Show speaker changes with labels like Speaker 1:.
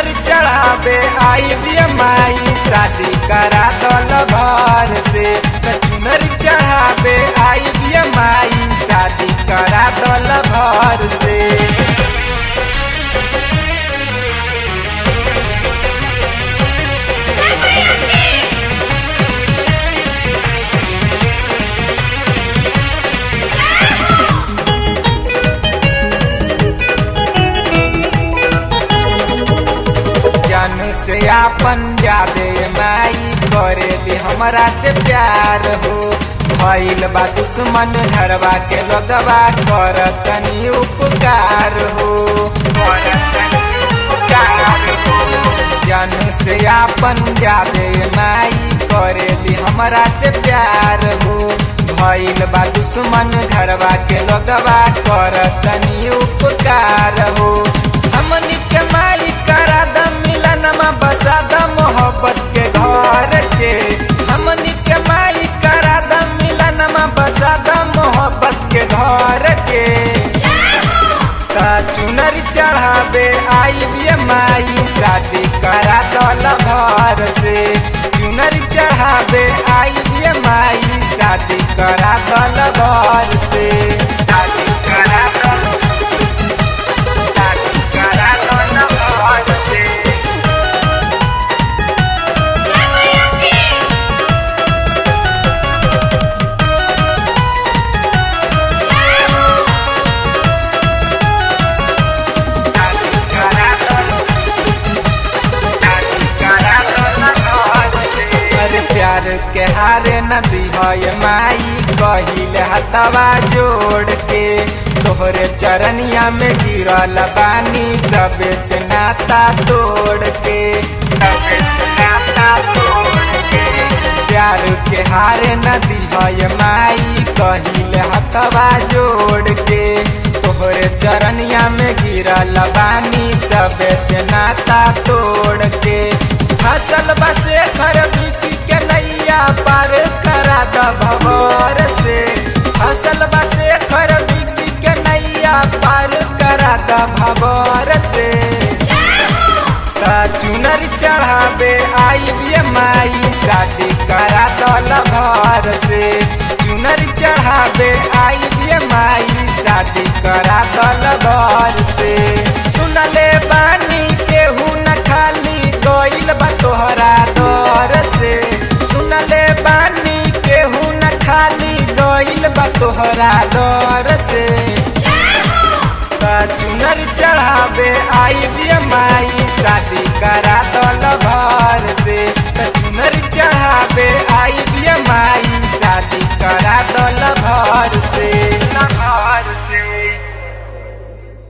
Speaker 1: चुनर चढ़ावे आई बिया माई शादी करा दल भर से त चुनर चढ़ावे आई बिया माई शादी करा दल भर से
Speaker 2: जय मैया की जय हो
Speaker 1: जन से आपन जादे माई करेली हमरा से प्यार हो भइल बा दुश्मन घरवा के लगवा कर तनी उपकार हो जन से आपन जादे माई करेली हमरा से प्यार हो भइल बा दुश्मन घरवा के लगवा कर तनी उपकार हो हमनी के माई करा द मिलनमा बसा द मोहब्बत के घर के हमनी के माई करा द मिलनमा बसा द मोहब्बत के घर के का चुनर चढ़ावे आई बिया माई शादी करा दल भर से चुनर चढ़ावे आई बिया माई शादी करा दल भर से शादी करा दल शादी करा दल भर से
Speaker 2: जय मैया की जय हो
Speaker 1: शादी करा दल शादी करा दल भर से अरे प्यार के हारे नदी है माई कहिल हतवा जोड़ के तोहरे चरनिया में गिरल बानी सबे से नाता तोड़ के सबे से नाता तोड़ के प्यार के हारे नदी है माई कहिल हतवा जोड़ के तोहरे चरनिया में गिरल बानी सबे से नाता तोड़ के फसल बसे घर बिकी के नैया पार करा द भवर से फसल बसे घर बिकी के नैया पार करा द भवर से का चुनर चढ़ावे आई बिया माई शादी करा दल भर से चुनर चढ़ावे आई बिया माई शादी करा दल भर से सुनले बानी केहू न खाली गइल बा तोहरा दर से सुनले बानी केहू न खाली गइल बा तोहरा दर से का चुनर चढ़ावे आई बिया माई शादी करा दल भर से का चुनर चढ़ावे आई बिया माई शादी करा दल भर से भर से